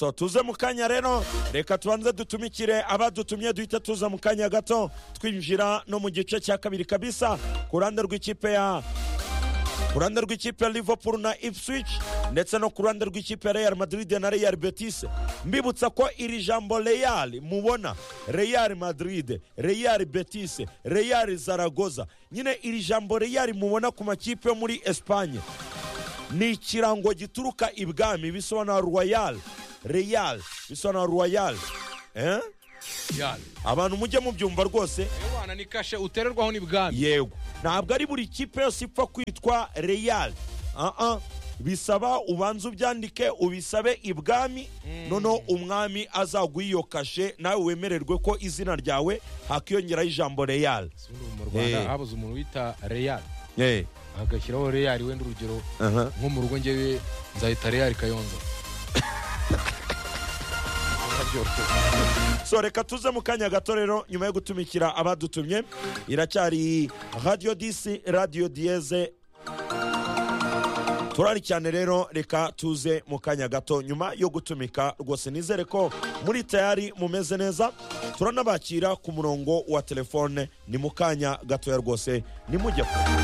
so tuze mu kanya rero reka tubanze dutumikire abadutumye duhita tuza mu kanya gato twinjira no mu gice cya kabiri kabisa ku ruhande rw'ikipe ya ku ruhande rw'ikipe ya liverpool na ipswich ndetse no ku ruhande rw'ikipe ya real madrid na real betis mbibutsa ko iri jambo real mubona real madrid real betis real zaragoza nyine iri jambo real mubona ku makipe yo muri esipanye ni ikirango gituruka ibwami bisobanura royal real bisobanura royal eh? yari abantu mujye mubyumva rwose abana ni kashe utererwaho n'ibwami yego ntabwo ari buri kipe yose ipfa kwitwa real Ah, ah. bisaba ubanze ubyandike ubisabe ibwami noneho umwami azaguha iyo kashe nawe wemererwe ko izina ryawe hakiyongeraho ijambo real Si ubu mu rwanda Eh. habuze umuntu wita reyari Eh, agashyiraho reyari wenda urugero aha. nko mu rugo ngewe nzahita reyari kayonza so reka tuze mu kanya gato rero nyuma yo gutumikira abadutumye iracyari radiyo disi radiyo diyeze turari cyane rero reka tuze mu kanya gato nyuma yo gutumika rwose nizere ko muri tayari mumeze neza turanabakira ku murongo wa telefone ni mu kanya gatoya rwose nimujye kure